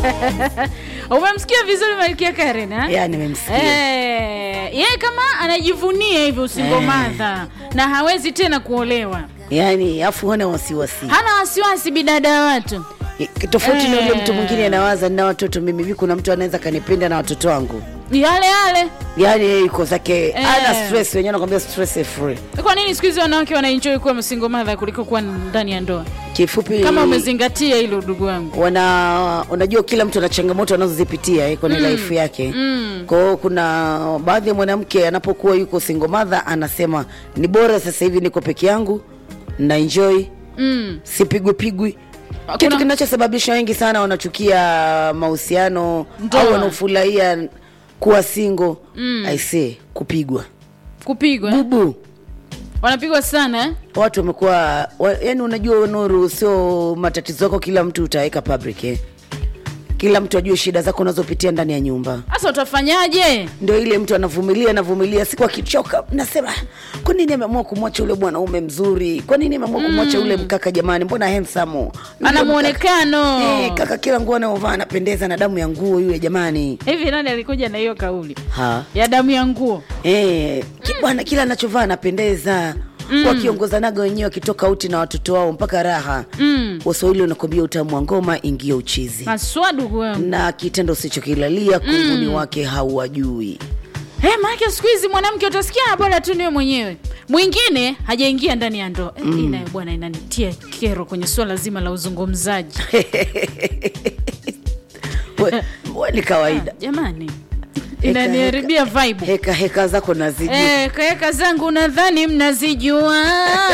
umemsikia vizuri malkia karen ha? ya nimemsikia Eh, yeye kama anajivunia hivyo usingomadha na hawezi tena kuolewa yaani afu hana wasiwasi hana wasiwasi bidada ya watu tofauti na yule Eh. mtu mwingine anawaza nina watoto mimi hivi kuna mtu anaweza kanipenda na watoto wangu yale yale yaani yeye yuko zake Eh. ana stress wenyewe anakwambia stress free kwa nini siku hizi wanawake wanaenjoy kuwa single mother kuliko kuwa ndani ya ndoa kifupi kama umezingatia hilo ndugu wangu wana unajua kila mtu ana changamoto anazozipitia eh, kwenye life yake Mm. kwa hiyo kuna baadhi ya mwanamke anapokuwa yuko single mother anasema ni bora sasa hivi niko peke yangu na enjoy mm. sipigwipigwi Kuna- kitu kinachosababisha wengi sana wanachukia mahusiano Ndoa. au wanaofurahia kuwa single mm. aisee kupigwa kupigwa bubu wanapigwa sana eh? watu wamekuwa wa, yani unajua nuru sio matatizo yako kila mtu utaweka public eh. kila mtu ajue shida zako unazopitia ndani ya nyumba sasa utafanyaje ndio ile mtu anavumilia anavumilia siku akichoka nasema kwa nini ameamua kumwacha ule mwanaume mzuri kwa nini ameamua kumwacha ule mkaka jamani mbona handsome ana Yule mwonekano mkaka- eh, kaka kila nguo anayovaa anapendeza na damu ya nguo yule jamani hivi nani alikuja na hiyo kauli ha ya damu ya nguo Eh, ki- bwana kila anachovaa anapendeza mm. wakiongozanaga wenyewe wakitoka uti na watoto wao mpaka raha mm. waswahili wanakwambia utamu wa ngoma ingia uchizi maswa ndugu wangu na kitendo usichokilalia kunguni wake hauwajui Hey, maake siku hizi mwanamke utasikia "Ah, bora tu niwe mwenyewe mwingine hajaingia ndani ya ndoa mm. inayo bwana inanitia kero kwenye suala zima la uzungumzaji We- we ni kawaida jamani inaniharibia vibe heka heka zako nazijua Eh, kaeka zangu nadhani mnazijua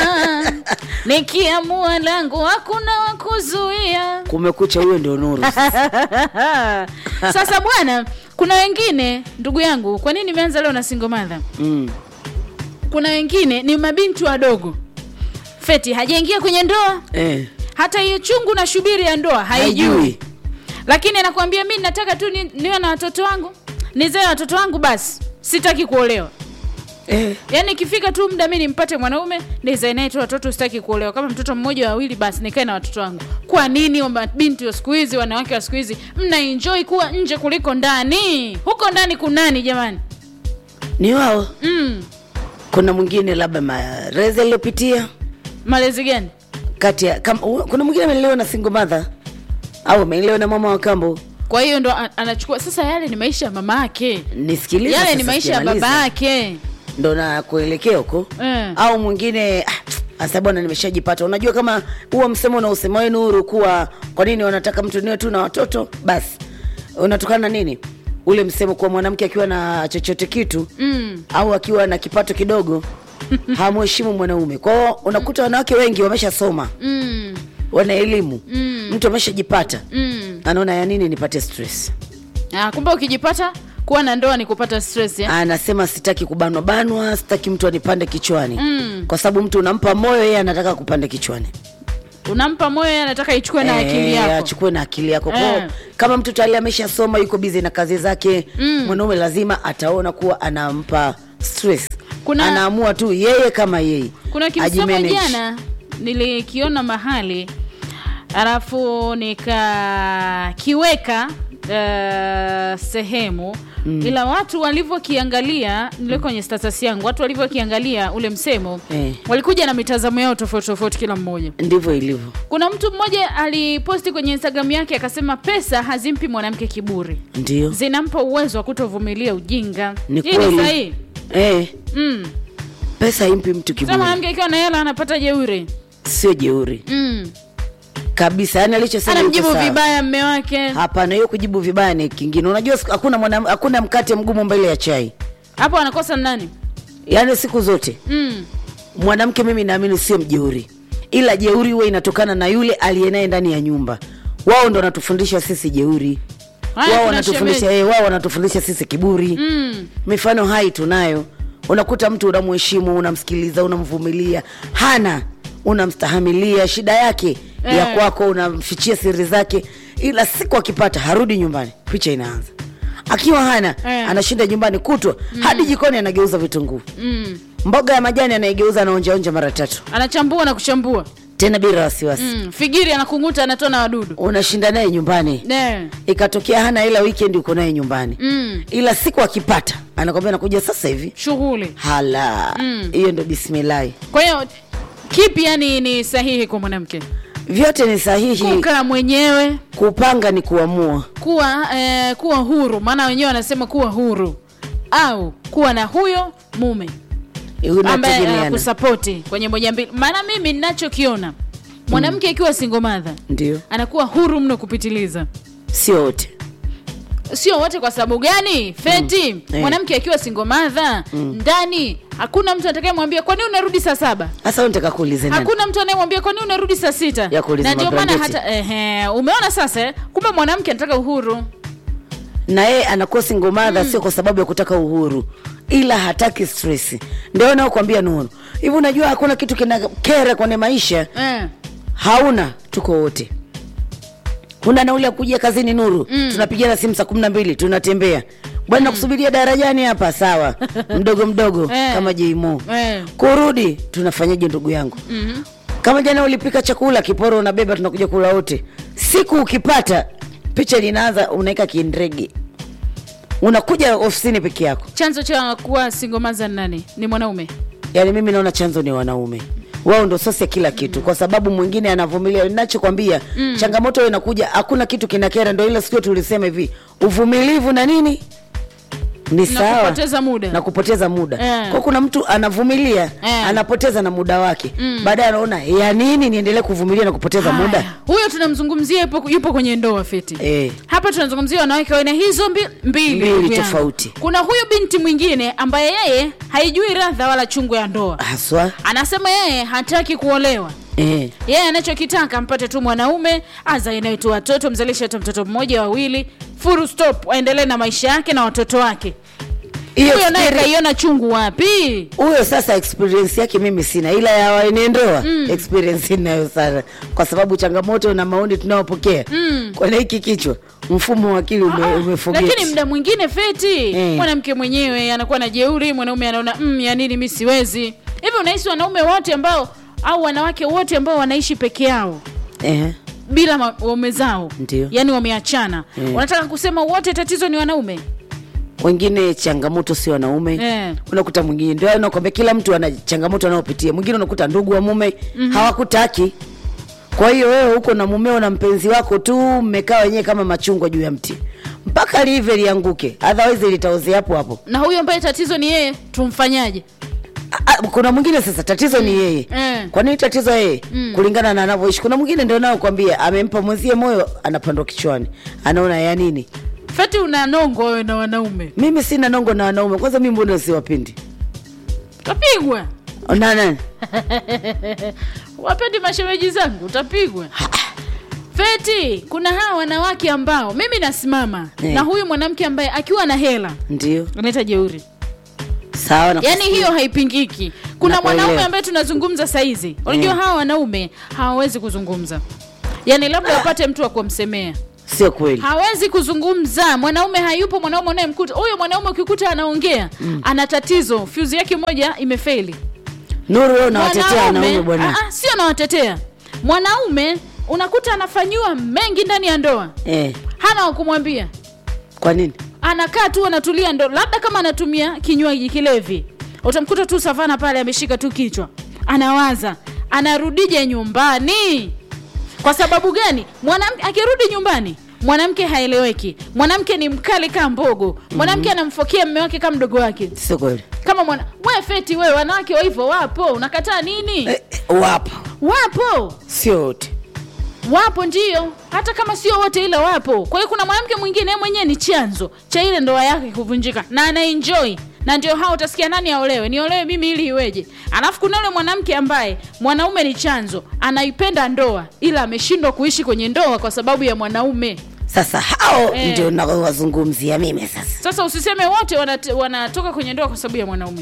nikiamua langu hakuna wakuzuia kumekucha huyo ndio nuru sasa bwana kuna wengine ndugu yangu kwa nini nimeanza leo na single mother mm. kuna wengine ni mabinti wadogo feti hajaingia kwenye ndoa eh. hata hiyo chungu na shubiri ya ndoa haijui haijui lakini anakuambia mi nataka tu ni, niwe na watoto wangu nizae watoto wangu basi sitaki kuolewa eh. yaani ikifika tu muda mi nimpate mwanaume nizae naye tu watoto sitaki kuolewa kama mtoto mmoja wawili basi nikae na watoto wangu kwa nini wa mabinti wa siku hizi wanawake wa siku hizi mna enjoy kuwa nje kuliko ndani huko ndani kunani jamani ni wao mm. kuna mwingine labda marezi aliyopitia malezi gani kati ya kam, u- kuna mwingine amelelewa na single mother au amelelewa na mama wa kambo kwa hiyo ndo a- anachukua sasa yale ni maisha ya mama yake nisikilize yale sasa ni maisha ya sijamaliza. baba yake ndo na kuelekea huko Eh. au mwingine "Ah, asa bwana nimeshajipata unajua kama huo msemo unaosema we nuru kuwa kwa nini wanataka mtu niwe tu na watoto basi unatokana na nini ule msemo kuwa mwanamke akiwa na chochote kitu mm. au akiwa na kipato kidogo hamheshimu mwanaume kwao unakuta wanawake wengi wameshasoma Mm. wana elimu Mm. mtu ameshajipata Mm. anaona ya nini nipate stress Ah, kumbe ukijipata kuwa na ndoa ni kupata stress ya? anasema sitaki kubanwa banwa sitaki mtu anipande kichwani Mm. kwa sababu mtu unampa moyo yeye anataka kupanda kichwani unampa moyo yeye anataka ichukue na Eh, akili yako achukue na akili yako Eh. Kwao, kama mtu tayari ameshasoma yuko bizi na kazi zake Mm. mwanaume lazima ataona kuwa anampa stress Kuna- anaamua tu yeye kama yeye kuna kimsemo ajimanage. jana nilikiona mahali alafu nikakiweka uh, sehemu mm. ila watu walivyokiangalia nile kwenye status yangu watu walivyokiangalia ule msemo Eh. walikuja na mitazamo yao tofauti tofauti kila mmoja ndivyo ilivyo kuna mtu mmoja aliposti kwenye instagram yake akasema pesa hazimpi mwanamke kiburi ndio zinampa uwezo wa kutovumilia ujinga Ni hii ni kweli. sahihi eh, mm. pesa impi mtu Sasa kiburi mwanamke akiwa na hela anapata jeuri sio jeuri mm. kabisa yani alichosema anamjibu yuko sawa. vibaya mme wake hapana hiyo kujibu vibaya ni kingine unajua siku- hakuna mwana, hakuna mkate mgumu mbele ya chai hapo anakosa nani yaani siku zote mm. mwanamke mimi naamini sio mjeuri ila jeuri huwa inatokana na yule aliye naye ndani ya nyumba wao ndo wanatufundisha sisi jeuri Haya, wao kuna wanatufundisha shemeji. eh, wao wanatufundisha sisi kiburi mm. mifano hai tunayo unakuta mtu unamheshimu unamsikiliza unamvumilia hana unamstahamilia shida yake Eh. ya kwako unamfichia siri zake ila siku akipata harudi nyumbani picha inaanza akiwa hana Eh. anashinda nyumbani kutwa hadi jikoni anageuza vitunguu Mm. mboga ya majani anaigeuza anaonjaonja mara tatu anachambua na kuchambua tena bila wasiwasi mm. figiri anakung'uta anatoa na wadudu unashinda naye nyumbani ne ikatokea hana ila weekend uko naye nyumbani mm. ila siku akipata anakwambia nakuja sasa hivi shughuli hala Mm. hiyo ndo bismillahi kwa hiyo kipi yani ni sahihi kwa mwanamke vyote ni sahihi kukaa mwenyewe kupanga ni kuamua kuwa eh, kuwa huru maana wenyewe wanasema kuwa huru au kuwa na huyo mume ambaye unategemeana anakusapoti kwenye moja mbili maana mimi ninachokiona mwanamke akiwa single mother ndio anakuwa huru mno kupitiliza sio wote sio wote kwa sababu gani feti Mm. Eh. mwanamke akiwa single mother ndani hakuna mtu atakayemwambia kwa nini unarudi saa saba hasa wewe nitaka kuulize nani hakuna mtu anayemwambia kwa nini unarudi saa sita Ya kuuliza na ndio maana mabrangeti. hata ehe, umeona sasa eh? kumbe mwanamke anataka uhuru na yeye anakuwa single mother sio kwa sababu ya kutaka uhuru ila hataki stress ndio naokwambia nuru hivi unajua hakuna kitu kina kera kwenye maisha eh. hauna tuko wote huna nauli ya kuja kazini nuru mm. tunapigana simu saa kumi na mbili tunatembea bwana nakusubiria darajani hapa sawa mdogo mdogo Eh. kama jeimo Eh. kurudi tunafanyaje ndugu yangu Mhm. kama jana ulipika chakula kiporo unabeba tunakuja kula wote siku ukipata picha linaanza unaweka kindrege unakuja ofisini peke yako chanzo cha kuwa single mother ni nani ni mwanaume yaani mimi naona chanzo ni wanaume wao ndo sosi ya kila kitu kwa sababu mwingine anavumilia ninachokwambia mm. changamoto inakuja hakuna kitu kinakera ndo ile sikio tulisema hivi uvumilivu na nini ni na sawa kupoteza muda na kupoteza muda Eh. kwa kuna mtu anavumilia Eh. anapoteza na muda wake baadaye anaona ya nini niendelee kuvumilia na kupoteza Haya. muda huyo tunamzungumzia yupo, yupo kwenye ndoa feti eh. hapa tunazungumzia wanawake wa aina hizo mbi, mbili Mbili ndugu yangu. tofauti. kuna huyu binti mwingine ambaye yeye haijui radha wala chungu ya ndoa haswa anasema yeye hataki kuolewa eh. yeye anachokitaka mpate tu mwanaume azae naye tu watoto mzalishe hata mtoto mmoja wawili full stop aendelee na maisha yake na watoto wake hiyo huyo naye experi- kaiona chungu wapi huyo sasa experience yake mimi sina ila ya waenendoa mm. experience inayo sana kwa sababu changamoto na maoni tunayopokea mm. kwenye hiki kichwa mfumo wa akili ume, umefogeti. lakini mda mwingine feti Eh. mwanamke mwenyewe anakuwa na jeuri mwanaume anaona mm, ya nini mi siwezi hivi unahisi wanaume wote ambao au wanawake wote ambao wanaishi peke yao eh. bila ma- waume zao Ndio. yaani wameachana Eh. wanataka kusema wote tatizo ni wanaume wengine changamoto sio wanaume Eh. unakuta mwingine ndio nakwambia kila mtu ana changamoto anayopitia mwingine unakuta ndugu wa mume mm-hmm. hawakutaki kwa hiyo wewe huko na mumeo na mpenzi wako tu mmekaa wenyewe kama machungwa juu ya mti mpaka live lianguke otherwise litaozea hapo hapo na huyo ambaye tatizo ni yeye tumfanyaje Ah, ah, kuna mwingine sasa tatizo ni yeye Eh. kwa nini tatizo yeye kulingana na anavyoishi kuna mwingine ndio nao kwambia amempa mwenzie moyo anapandwa kichwani anaona ya nini feti una nongo wewe na wanaume mimi sina nongo na wanaume kwanza mi mbona siwapindi utapigwa na nani wapendi mashemeji zangu utapigwa feti kuna hawa wanawake ambao mimi nasimama Eh. na huyu mwanamke ambaye akiwa na hela ndio anaita jeuri sawa na yaani hiyo haipingiki kuna Nakuelewa. mwanaume ambaye tunazungumza saizi unajua Mm. hawa wanaume hawawezi kuzungumza yaani labda wapate mtu wa kumsemea sio kweli hawezi kuzungumza mwanaume hayupo mwanaume unayemkuta huyo mwanaume ukikuta anaongea mm. ana tatizo fyuzi yake moja imefeli nuru wewe unawatetea wanaume bwana Ah, ah, sio anawatetea mwanaume unakuta anafanyiwa mengi ndani ya ndoa eh, hana wa kumwambia kwa nini anakaa tu anatulia ndo labda kama anatumia kinywaji kilevi utamkuta tu savana pale ameshika tu kichwa anawaza anarudije nyumbani kwa sababu gani mwanamke akirudi nyumbani mwanamke haeleweki mwanamke ni mkali kaa mbogo mwanamke anamfokea mme wake kama mdogo wake sio kweli kama mwana we feti we wanawake wa hivyo wapo unakataa nini eh, eh, wapo wapo sio wote wapo ndio hata kama sio wote ila wapo kwa hiyo kuna mwanamke mwingine yeye mwenyewe ni chanzo cha ile ndoa yake kuvunjika na anaenjoy na ndio hao utasikia nani aolewe niolewe mimi ili iweje alafu kuna yule mwanamke ambaye mwanaume ni chanzo anaipenda ndoa ila ameshindwa kuishi kwenye ndoa kwa sababu ya mwanaume sasa hao Eh. ndio nawazungumzia mimi sasa sasa usiseme wote wanat- wanatoka kwenye ndoa kwa sababu ya mwanaume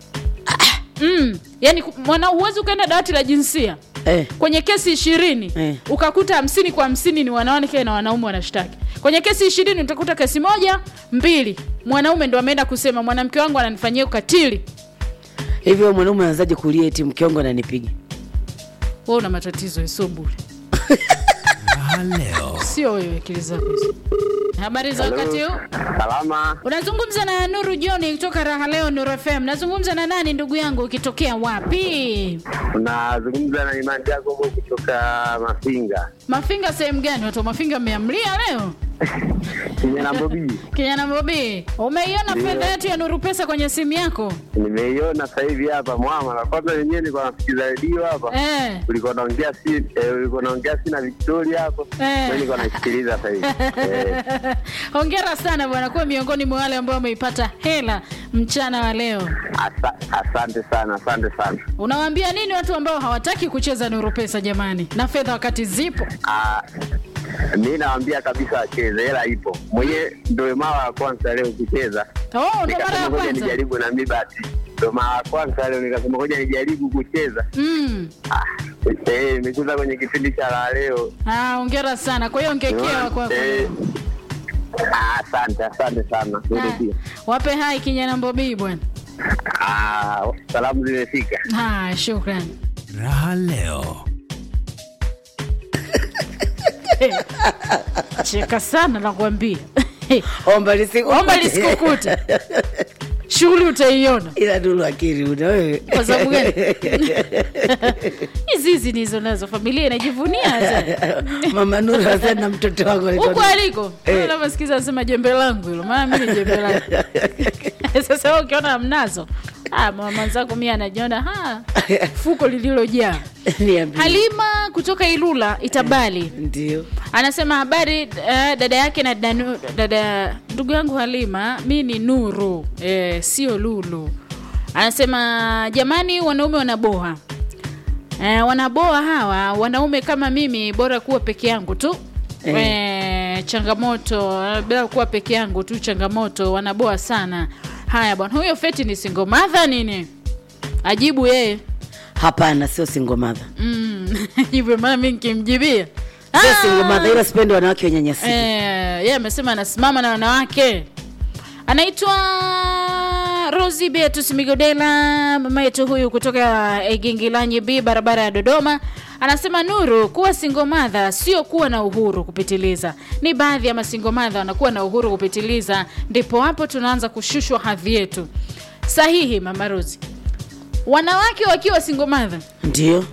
mm, yani ku- mwana huwezi ukaenda dawati la jinsia eh, kwenye kesi ishirini Eh. ukakuta hamsini kwa hamsini ni wanawake na wanaume wanashtaki kwenye kesi ishirini utakuta kesi moja mbili mwanaume ndo ameenda kusema mwanamke wangu ananifanyia ukatili hivyo mwanaume anawezaje kulia eti mke wangu ananipiga wewe una matatizo sio bure Raha leo. sio wewe akili zako hizo habari za wakati huu Salama, unazungumza na nuru joni kutoka raha leo nuru fm nazungumza na nani ndugu yangu ukitokea wapi unazungumza na Imani Jacobo kutoka Mafinga mafinga sehemu gani watu wa mafinga mmeamlia leo Kinyanambobii. kijana bobi umeiona Ndio. fedha yetu ya nuru pesa kwenye simu yako Nimeiona sasa hivi hapa mwama, na kwanza wenyewe nilikuwa nasikiza redio hapa eh. ulikuwa naongea si eh, ulikuwa naongea si na Victoria hapo Eh. Mimi nilikuwa naisikiliza sasa hivi eh, hongera sana bwana kuwa miongoni mwa wale ambao wameipata hela mchana wa leo asa, asante sana, asante sana. unawaambia nini watu ambao hawataki kucheza nuru pesa jamani na fedha wakati zipo Ah, mi nawaambia kabisa wacheze, hela ipo. Mwenyewe ndio mara ya kwanza leo kucheza, oh, ndo mara ya nikasema ngoja kwanza nijaribu na mi basi, ndio mara ya kwanza leo nikasema ngoja nijaribu kucheza. mm. Ah, eh, nimecheza kwenye kipindi cha la leo ah, hongera sana kwa hiyo ngekewa kwako Eh, ah, asante asante sana wewe Ah, pia wape hai kijana mbobii bwana Ah, salamu zimefika ah, shukrani Raha leo. cheka sana nakwambia omba lisikukute. omba lisikukute shughuli utaiona ila dulu akili una wewe Kwa sababu gani? hizi hizi nizo nazo familia inajivunia hata mama nuru asema na mtoto wako alikuwa- huko aliko Eh. navyosikiza anasema jembe langu hilo maana mi ni jembe langu sasa wewe ukiona mnazo ah, mama zako mi anajiona ha fuko lililojaa Niambie. halima kutoka ilula itabali ndio anasema habari uh, dada yake na danu, dada ndugu yangu halima mi ni nuru eh, sio lulu anasema jamani wanaume wanaboa eh, wanaboa hawa wanaume kama mimi bora kuwa peke yangu tu Eh. eh, changamoto eh, bila kuwa peke yangu tu changamoto wanaboa sana haya bwana huyo feti ni single mother nini ajibu yeye hapana sio single mother mm. hivyo maana mi nikimjibia sio Ah! single mother ila sipendi wanawake wenyanyasika Eh, yeye amesema anasimama na wanawake anaitwa rosi beatus migodela mama yetu huyu kutoka igingilanyi b barabara ya dodoma anasema nuru kuwa singomadha sio kuwa na uhuru kupitiliza ni baadhi ya masingomadha wanakuwa na uhuru kupitiliza ndipo hapo tunaanza kushushwa hadhi yetu sahihi mama rosi wanawake wakiwa singomadha ndio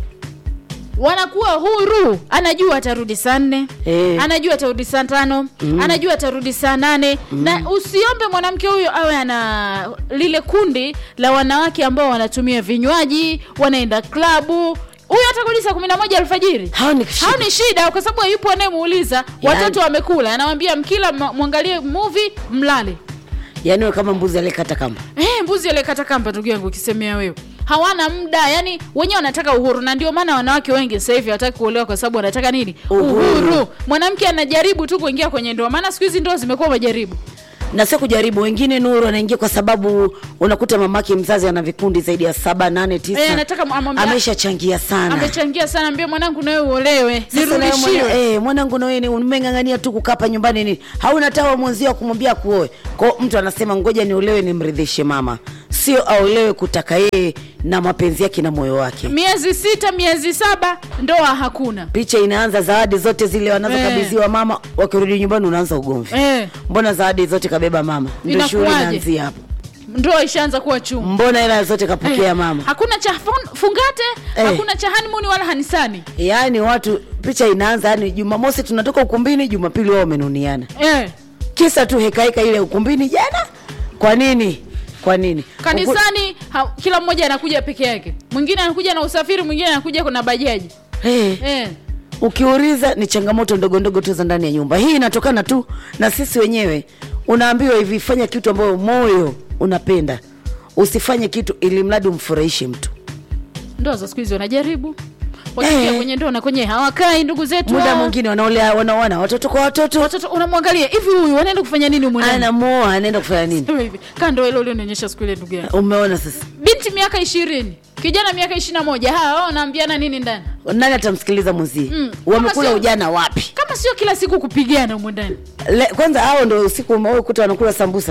wanakuwa huru anajua atarudi saa nne Eh. anajua atarudi saa tano anajua atarudi saa nane na usiombe mwanamke huyo awe ana lile kundi la wanawake ambao wanatumia vinywaji wanaenda klabu huyo atarudi saa kumi na moja alfajiri hao ni shida. hao ni shida kwa sababu yupo anayemuuliza watoto wamekula anawambia mkila mwa- mwangalie movie mlale yaani we kama mbuzi aliyekata kamba Eh, mbuzi aliyekata kamba ndugu yangu ukisemea wewe hawana muda yani wenyewe wanataka uhuru na ndio maana wanawake wengi sasa hivi hawataki kuolewa kwa sababu wanataka nini Uhuru. mwanamke anajaribu tu kuingia kwenye ndoa maana siku hizi ndoa zimekuwa majaribu na sio kujaribu wengine nuru anaingia kwa sababu unakuta mamake mzazi ana vikundi zaidi ya saba nane tisa Eh, anataka mu- amwambia- ameshachangia sana amechangia sana mbia mwanangu nawe uolewe Sasa na wewe nirudishiwe mwana- eh, mwanangu nawe ni umeng'ang'ania tu kukapa nyumbani ni hauna tawa mwenzio kumwambia kuoe kwao mtu anasema ngoja niolewe nimridhishe mama sio aolewe kutaka yeye na mapenzi yake na moyo wake miezi sita miezi saba ndoa hakuna picha inaanza zawadi zote zile wanazokabidhiwa mama wakirudi nyumbani unaanza ugomvi eh, mbona zawadi zote kabeba mama ndio shughuli Inakuwaje? inaanzia hapo ndoa ishaanza kuwa chungu mbona hela zote kapokea mama hakuna cha fun- fungate Eh. hakuna cha hanimuni wala hanisani yaani watu picha inaanza yani jumamosi tunatoka ukumbini jumapili wao wamenuniana eh. kisa tu hekaheka ile ukumbini jana kwa nini kwa nini Uku- kanisani ha, kila mmoja anakuja peke yake mwingine anakuja na usafiri mwingine anakuja kuna bajaji Eh, eh. ukiuliza ni changamoto ndogo ndogo tu za ndani ya nyumba hii inatokana tu na sisi wenyewe unaambiwa hivi fanya kitu ambayo moyo unapenda usifanye kitu ili mradi umfurahishe mtu ndoa za siku hizi wanajaribu wakiingia Eh. kwenye ndoa na kwenye hawakai ndugu zetu muda hao. mwingine wanaolea wanaoana watoto kwa watoto watoto unamwangalia hivi huyu wanaenda kufanya nini mwenyewe anamoa anaenda kufanya nini hivi kando ile ulionionyesha siku ile ndugu yangu umeona sasa binti miaka ishirini kijana miaka ishiri na moja hawa wao wanaambiana nini ndani nani atamsikiliza mwenzie Mm. wamekula Kama sio- ujana wapi kama sio kila siku kupigana humo ndani Le, kwanza hao ndo usiku umekuta wanakula sambusa eh?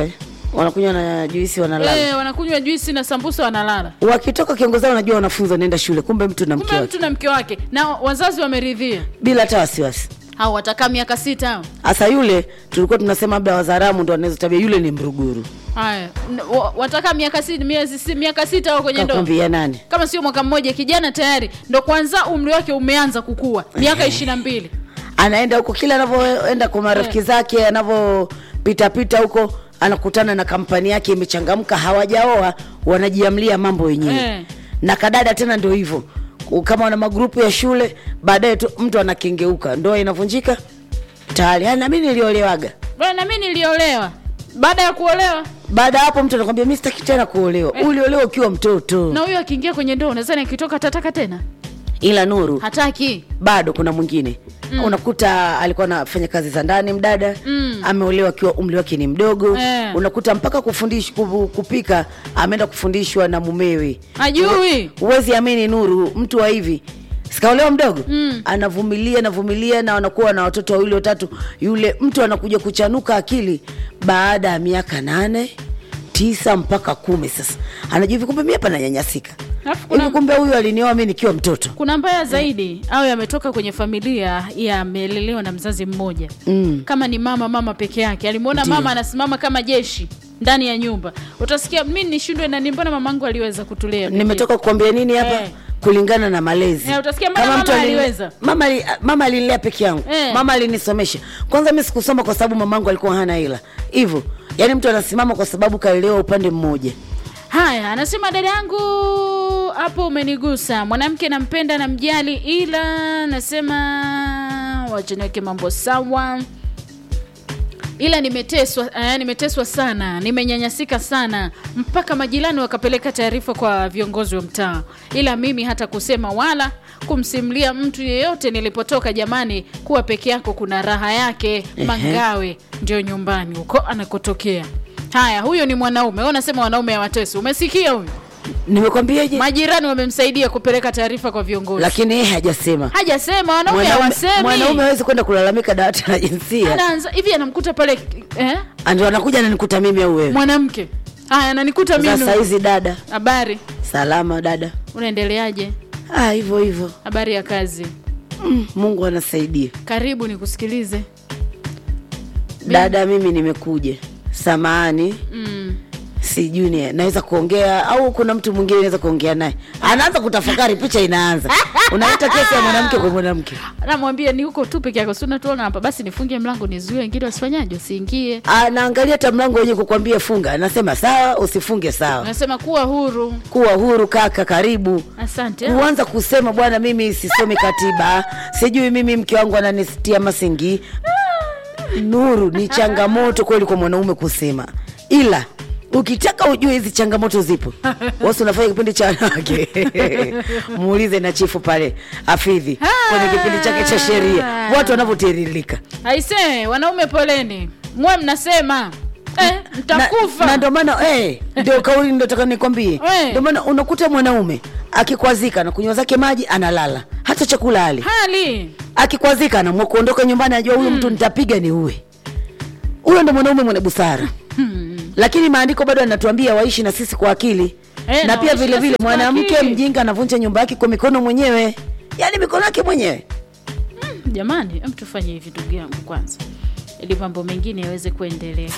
wanakunywa na juisi wanalala Eh, wanakunywa juisi na sambusa wanalala wakitoka kiongozi wao wanajua wanafunzi wanaenda shule kumbe mtu na mke kumbe wake mtu na mke wake na wazazi wameridhia bila hata wasiwasi au watakaa miaka sita hao hasa yule tulikuwa tunasema labda wazaramu ndo wanaweza tabia yule ni mruguru haya N- wa- watakaa miaka sita miezi si- miaka sita au kwenye ndoa kakwambia nani kama sio mwaka mmoja kijana tayari ndo kwanza umri wake umeanza kukua miaka ishirini na mbili anaenda huko kila anavyoenda kwa marafiki zake anavyopitapita huko anakutana na kampani yake imechangamka hawajaoa wanajiamlia mambo wenyewe Eh. na kadada tena ndio hivyo kama wana magrupu ya shule baadaye tu mtu anakengeuka ndoa inavunjika tayari "Ah, na mimi niliolewaga bwana na mimi niliolewa baada ya kuolewa baada ya hapo mtu anakwambia mi sitaki tena kuolewa uliolewa ukiwa mtoto na huyo akiingia kwenye ndoa unazani akitoka tataka tena ila nuru hataki bado kuna mwingine mm. unakuta alikuwa anafanya kazi za ndani mdada mm. ameolewa akiwa umri wake ni mdogo Eh. unakuta mpaka kufundish, kubu- kupika ameenda kufundishwa na mumewe Hajui. huwezi amini nuru mtu wa hivi sikaolewa mdogo mm. anavumilia anavumilia na wanakuwa na watoto wawili watatu yule mtu anakuja kuchanuka akili baada ya miaka nane tisa mpaka kumi sasa anajua hivi kumbe mi hapa nanyanyasika Alafu kuna- hivi kumbe huyu alinioa mi nikiwa mtoto kuna mbaya zaidi au yametoka kwenye familia yamelelewa na mzazi mmoja Mm. kama ni mama mama peke yake alimwona Ndiyo. mama anasimama kama jeshi ndani ya nyumba utasikia mi nishindwe nani mbona mamangu aliweza kutulea pekee?" nimetoka kukwambia nini hapa Eh. kulingana na malezi Eh, utasikia mbona mama alini- aliweza? mama ali- mama alinilea peke yangu Eh. mama alinisomesha kwanza mi sikusoma kwa sababu mamangu alikuwa hana hela hivyo yaani mtu anasimama kwa sababu kalelewa upande mmoja haya anasema dada yangu hapo umenigusa mwanamke nampenda na mjali ila nasema wacha niweke mambo sawa ila nimeteswa eh, nimeteswa sana nimenyanyasika sana mpaka majirani wakapeleka taarifa kwa viongozi wa mtaa ila mimi hata kusema wala kumsimulia mtu yeyote nilipotoka jamani kuwa peke yako kuna raha yake mangawe ndio nyumbani huko anakotokea haya huyo ni mwanaume wewe unasema wanaume hawatesi umesikia huyu nimekwambiaje majirani wamemsaidia kupeleka taarifa kwa viongozi lakini yeye hajasema hajasema wanaume Mwanaume- hawasemi mwanaume hawezi kwenda kulalamika dawati la jinsia anaanza hivi anamkuta pale eh? ndio anakuja ananikuta mimi au wewe mwanamke haya ananikuta sasa mimi hizi dada habari salama dada unaendeleaje ah hivyo hivyo habari ya kazi mm, mungu anasaidia karibu nikusikilize dada mimi nimekuja samahani mm. sijui ni naweza kuongea au kuna mtu mwingine naweza kuongea naye anaanza kutafakari picha inaanza unaleta kesi ya mwanamke kwa mwanamke namwambia ni huko tu peke yako si unatuona hapa basi nifungie mlango nizuie wengine wasifanyaje wasiingie anaangalia hata mlango wenye kukwambia funga anasema sawa usifunge sawa nasema kuwa huru kuwa huru kaka karibu asante kuanza kusema bwana mimi sisomi katiba sijui mimi mke wangu ananitia masingi nuru ni changamoto kweli kwa mwanaume kusema ila ukitaka ujue hizi changamoto zipo wasi unafanya kipindi cha wanawake muulize na chifu pale afidhi kwenye kipindi chake cha sheria watu wanavyotiririka aisee wanaume poleni mwe mnasema eh, mtakufa na ndio maana eh, ndio kauli ndio nataka nikwambie Eh. ndio maana unakuta mwanaume akikwazika na kunywa zake maji analala hata chakula ali hali akikwazika anaamua kuondoka nyumbani ajua huyu mtu nitapiga ni uwe huyo ndo mwanaume mwenye busara lakini maandiko bado anatuambia waishi na sisi kwa akili Eh, na na pia waishi vile na vile sisi kwa mwanamke akili. mjinga anavunja nyumba yake kwa mikono mwenyewe yaani mikono yake mwenyewe jamani em tufanye hivi ndugu yangu kwanza ili mambo mengine yaweze kuendelea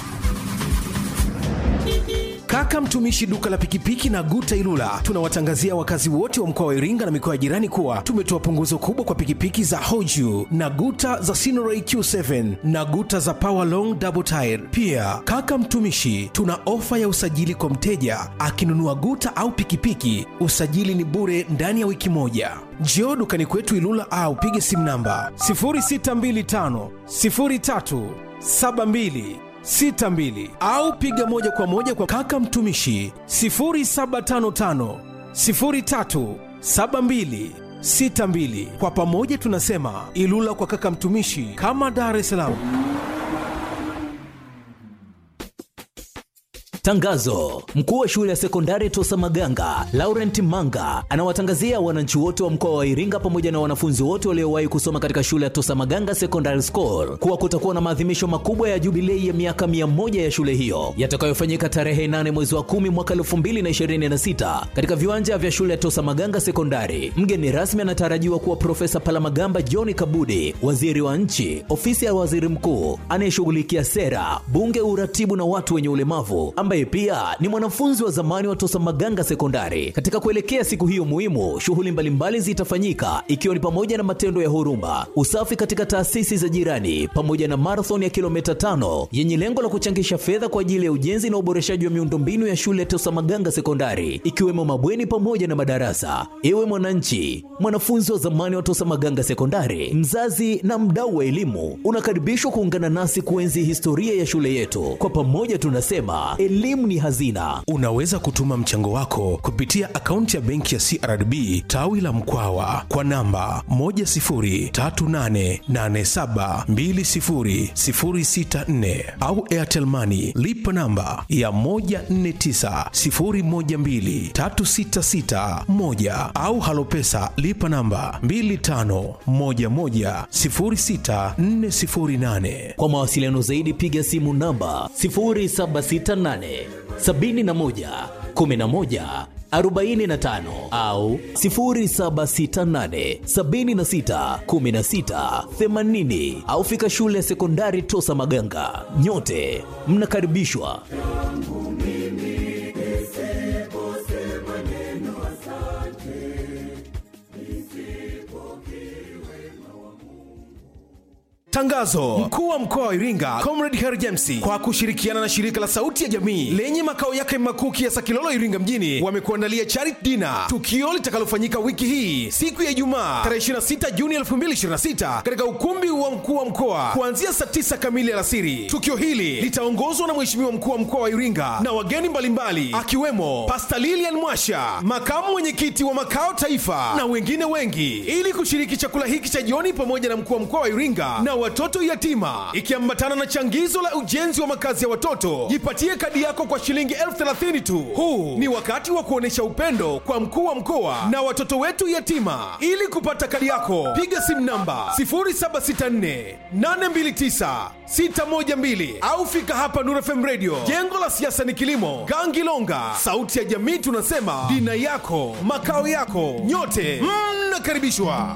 Kaka mtumishi duka la pikipiki na Guta Ilula, tunawatangazia wakazi wote wa mkoa wa Iringa na mikoa ya jirani kuwa tumetoa punguzo kubwa kwa pikipiki za Hoju na Guta za Sinoray Q7 na Guta za Power Long Double Tire. Pia kaka mtumishi, tuna ofa ya usajili kwa mteja akinunua Guta au pikipiki, usajili ni bure ndani ya wiki moja. Njoo dukani kwetu Ilula au pige simu namba 0625 03 72 62 au piga moja kwa moja kwa kaka mtumishi 0755 03 72 62. Kwa pamoja tunasema Ilula kwa kaka mtumishi, kama Dar es Salaam. Tangazo: mkuu wa shule ya sekondari Tosa Maganga Laurent Manga anawatangazia wananchi wote wa mkoa wa Iringa pamoja na wanafunzi wote waliowahi kusoma katika shule ya Tosa Maganga Secondary School kuwa kutakuwa na maadhimisho makubwa ya jubilei ya miaka mia moja ya shule hiyo yatakayofanyika tarehe 8 mwezi wa 10 mwaka 2026 katika viwanja vya shule ya Tosa Maganga Sekondari. Mgeni rasmi anatarajiwa kuwa Profesa Palamagamba John Kabudi, waziri wa nchi, ofisi ya waziri mkuu anayeshughulikia sera, bunge, uratibu na watu wenye ulemavu, ambaye pia ni mwanafunzi wa zamani wa Tosa Maganga Sekondari. Katika kuelekea siku hiyo muhimu, shughuli mbalimbali zitafanyika ikiwa ni pamoja na matendo ya huruma, usafi katika taasisi za jirani, pamoja na marathon ya kilomita tano yenye lengo la kuchangisha fedha kwa ajili ya ujenzi na uboreshaji wa miundombinu ya shule ya Tosa Maganga Sekondari, ikiwemo mabweni pamoja na madarasa. Ewe mwananchi, mwanafunzi wa zamani wa Tosa Maganga Sekondari, mzazi na mdau wa elimu, unakaribishwa kuungana nasi kuenzi historia ya shule yetu. Kwa pamoja tunasema elimu ni hazina. Unaweza kutuma mchango wako kupitia akaunti ya benki ya CRDB tawi la Mkwawa kwa namba 10388720064 au Airtel Money lipa namba ya 1490123661 au Halopesa lipa namba 25110648. Kwa mawasiliano zaidi piga simu namba 0768 71 11 45 au 0768 76 16 80 au fika shule ya sekondari Tosa Maganga. Nyote mnakaribishwa. Tangazo: mkuu wa mkoa wa Iringa Comrade Harry James kwa kushirikiana na shirika la Sauti ya Jamii lenye makao yake makuu Kiasa Kilolo, Iringa mjini wamekuandalia charity dinner, tukio litakalofanyika wiki hii siku ya Ijumaa tarehe 26 Juni 2026 katika ukumbi wa mkuu wa mkoa kuanzia saa 9 kamili alasiri. Tukio hili litaongozwa na Mheshimiwa mkuu wa mkoa wa Iringa na wageni mbalimbali akiwemo Pastor Lilian Mwasha, makamu mwenyekiti wa makao taifa na wengine wengi, ili kushiriki chakula hiki cha jioni pamoja na mkuu wa mkoa wa Iringa na watoto yatima, ikiambatana na changizo la ujenzi wa makazi ya watoto. Jipatie kadi yako kwa shilingi elfu thelathini tu. Huu ni wakati wa kuonyesha upendo kwa mkuu wa mkoa na watoto wetu yatima. Ili kupata kadi yako, piga simu namba 0764 829 612 au fika hapa Nuru FM Radio, jengo la siasa ni kilimo, Gangilonga. Sauti ya jamii tunasema dina yako makao yako, nyote mnakaribishwa.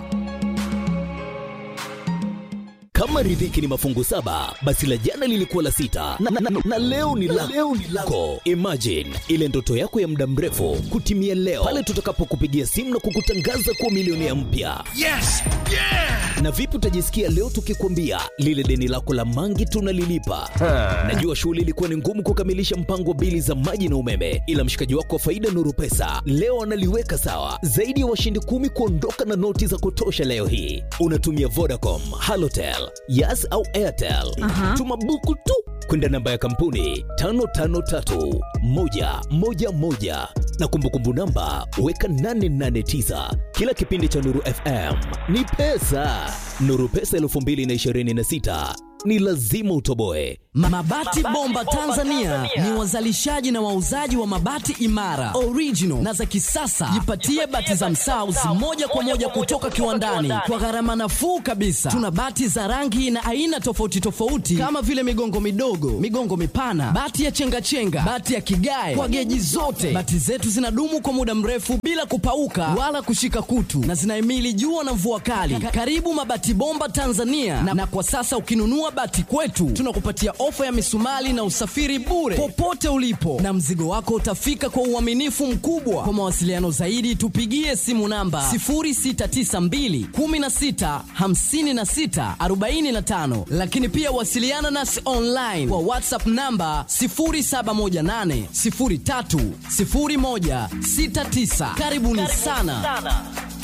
Kama riziki ni mafungu saba, basi la jana lilikuwa la sita na, na, na, na leo ni la leo ni lako. Imagine ile ndoto yako ya muda mrefu kutimia leo pale tutakapokupigia simu na kukutangaza kuwa milionea mpya. Yes! Yeah! Na vipi utajisikia leo tukikwambia lile deni lako la mangi tunalilipa? Najua shughuli ilikuwa ni ngumu kukamilisha mpango wa bili za maji na umeme, ila mshikaji wako wa faida Nuru Pesa leo analiweka sawa. Zaidi ya washindi kumi kuondoka na noti za kutosha leo hii. Unatumia Vodacom, Halotel, Yas au Airtel. Tuma buku tu kwenda namba ya kampuni 553111 na kumbukumbu namba weka 889. Kila kipindi cha Nuru FM ni pesa. Nuru Pesa 2026 ni lazima utoboe. Mabati Bomba Tanzania ni wazalishaji na wauzaji wa mabati imara, original na za kisasa. Jipatie bati za Msaus moja kwa moja kutoka kiwandani kwa gharama nafuu kabisa. Tuna bati za rangi na aina tofauti tofauti kama vile migongo midogo, migongo mipana, bati ya chengachenga, bati ya kigae kwa geji zote. Bati zetu zinadumu kwa muda mrefu bila kupauka wala kushika kutu na zinahimili jua na mvua kali. Karibu Mabati Bomba Tanzania na, na kwa sasa ukinunua bati kwetu tunakupatia ofa ya misumali na usafiri bure popote ulipo, na mzigo wako utafika kwa uaminifu mkubwa. Kwa mawasiliano zaidi, tupigie simu namba 0692 16 56 45, lakini pia wasiliana nasi online kwa WhatsApp namba 0718 03 0169. Karibuni sana.